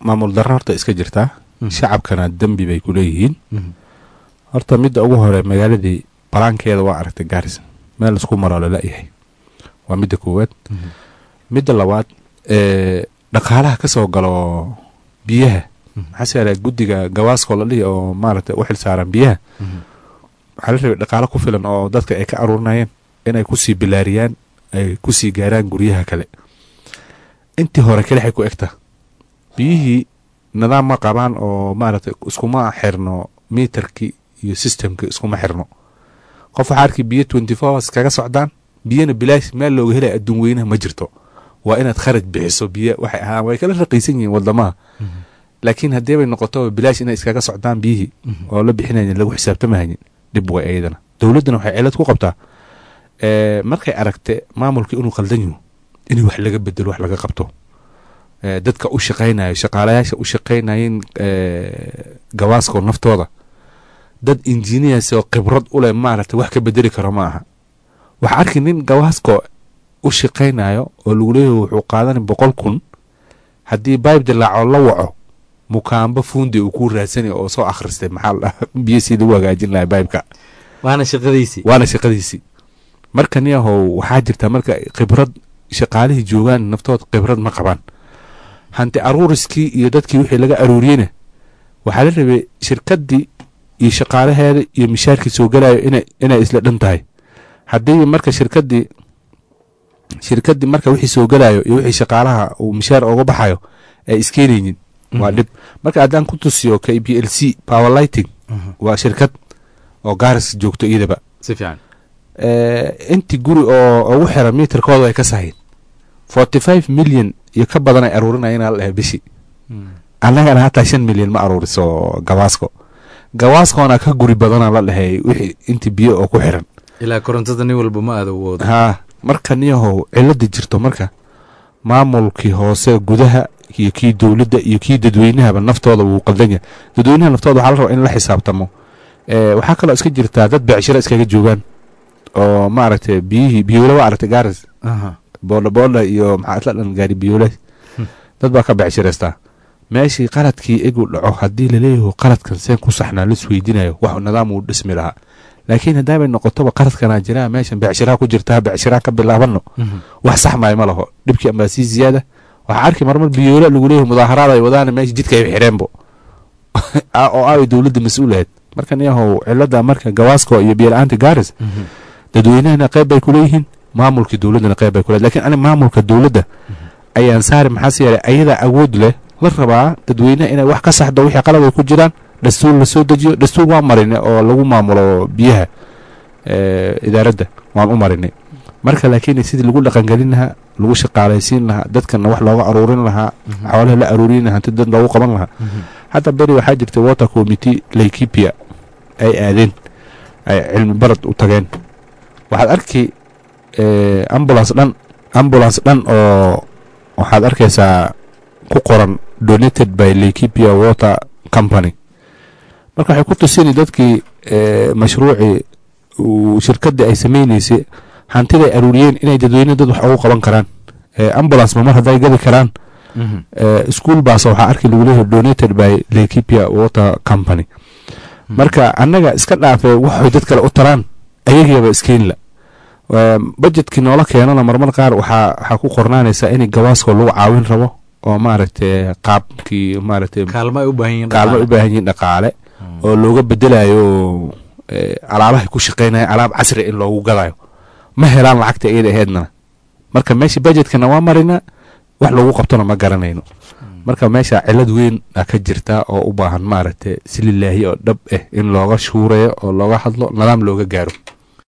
maamul darro horta iska jirtaa Mhm. shacabkana dembi bay ku leeyihiin Mhm. horta midda ugu hore magaaladii balaankeeda waa aragtay gaaris meel laisku maroo lala-yahay waa midda koowaad Mhm. midda labaad ee dhaqaalaha ka soo galo biyaha Mhm. maxaa se guddiga gawaaskoo la dhihi oo maaragtay u xil saaran biyaha Mhm. waxaa la rabay dhaqaalo ku filan oo dadka ay ka aruurinayeen inay kusii bilaariyaan ay kusii gaaraan guryaha kale intii hore kelixay ku egta biyihii nidaam ma qabaan oo maaragtay iskuma xirno mitarkii iyo systemkii iskuma xirno qof waxaa arkay biyo twenty four hours kaga socdaan biyana bilaash meel looga helaya adduun weynaha ma jirto waa inaad kharaj bixiso biyo waxay ahaan way kala raqiisan yihiin wadamaha Mhm. laakiin haddii bay noqoto bilaash inay iskaga socdaan biyihii Mhm. oo la bixinayn lagu xisaabtamahayin dhib way ayadana dowladdana waxay cilad ku qabtaa ee, markay aragte maamulkii inuu qaldan yaho in wax laga bedelo wax laga qabto ee, dadka u shaqaynayo shaqaalayaasha u shaqaynayeen ee, gawaaskoo naftooda dad engineers oo khibrad u leh maaragtay wax ka bedeli karo ma aha waxaa arki nin gawaaskoo u shaqaynayo oo lagu leeyahay wuxuu qaadanay boqol kun haddii bayb dilaaco la waco mukaamba fuundi uu ku raadsanay oo soo akhristay maxaa la dhahaa biyo si lagu hagaajin lahaa baybka waana shaqadiisii waana shaqadiisii marka niyahow waxaa jirta marka khibrad shaqaalihii joogaan naftood khibrad ma qabaan hanti aruuriskii iyo dadkii wixii laga aruuriyeyna waxaa la rabay shirkaddii iyo shaqaalaheeda iyo mishaarkii soo gelayo inay inay isla dhan tahay haddii marka shirkaddii shirkaddii marka wixii soo gelayo iyo wixii shaqaalaha uu mishaar uga baxayo ay iskeenaynin waa dhib marka haddaan ku tusiyo k b l c power lighting Mhm. waa shirkad oo gaaris joogto iyadaba si fiican Eh, intii guri oo ugu xiran mitarkooda ay ka sahayn forty five million iyo ka badan ay aruurinayeen la dhahay bishii Mhm. annagana hataa shan milyan ma aruuriso gawaasko gawaaskoona ka guri badana la dhahay wixii intii biyo oo ku xiran ilaa korontada nin walba ma aada woodo haa marka niyahow cilada jirto marka maamulkii hoose gudaha iyo kii dowladda iyo kii dadweynahaba naftooda wuu qaldan yahay dadweynaha naftooda waxaa la rabaa in la xisaabtamo Eh, waxaa kaloo iska jirtaa dad becshiro iskaga joogaan oo maaragtay biyihii biyoola waa aragtay gaaris Aha. boodha boodha iyo maxaa isla dhan gaari biyoole Hmm. dad baa ka becshiraystaa meeshii qaladkii egu dhaco haddii laleeyaho qaladkan seen ku saxnaa laisweydiinayo wax nidaam uu dhismi lahaa laakiin haddaabay noqotoba qaladkanaa jiraa meeshan becshiraa ku jirtaa becshiraa ka bilaabano Mhm. wax sax maayo ma laho dhibkii ambaa sii ziyaada waxaa arki marmar biyoola lagu leeyahay mudaaharaad ay wadaan meesha jidka ay xireenbo Ah, oo ay dowladda mas-uulahayd marka niyahow cilada marka gawaasko iyo biyo-la-aanta gaaris Mhm. dadweynahana qayb bay kuleeyihiin maamulkii dowladdana qayb bay kuleeyihin lakin ani maamulka dowladda ayaan saari maxaase yeelay ayadaa awood leh la rabaa dadweynaha inay wax ka saxdo wixii qalad ay ku jiraan dastuur la soo dejiyo dastuur waan marinay oo lagu maamulo biyaha eh, idaaradda waan u marinay marka laakiin sidii lagu dhaqangelin lahaa lagu shaqaalaysiin lahaa dadkana wax looga aruurin lahaa xoolaha la aruurin lahaa hanti dad loogu qaban lahaa Mhm. hadda beri waxaa jirta water committee laikipia ay aadeen ay cilmi barad u tageen waxaad arki eh, ambulance dhan ambulance dhan oo waxaad arkaysaa ku qoran donated by laikipia water company marka waxay ku tusini dadkii eh, mashruucii uu shirkadii ay sameyneysay hantiday aruuriyeen inay dadweyne dad wax ugu qaban karaan Eh, ambulance ma mar hadday gadi karaan Mhm. eh, school baas waxaa arki lagu leeyahay donated by laikipia water company marka annaga iska dhaafee waxay dad kale u taraan ayagiiba iskeenla budgetkii noola keenana marmar qaar waxaa waxaa ku qornaanaysaa in gawaaskoo lagu caawin rabo oo maaragtay qaabkii maaragtay kaalmo ay u baahan yihiin kaalmo ay u dhaqaale. baahan yihiin dhaqaale oo looga bedelayo eh, alaabahay ku shaqaynaya alaab casri in loogu gadayo ma helaan lacagta iyada aheedna marka meesha budgetkana waa marina wax loogu qabtona ma garanayno marka meesha cilad weyn a ka jirta oo u baahan maaragtay si lilaahi oo dhab ah in looga shuurayo oo looga hadlo nidaam looga gaaro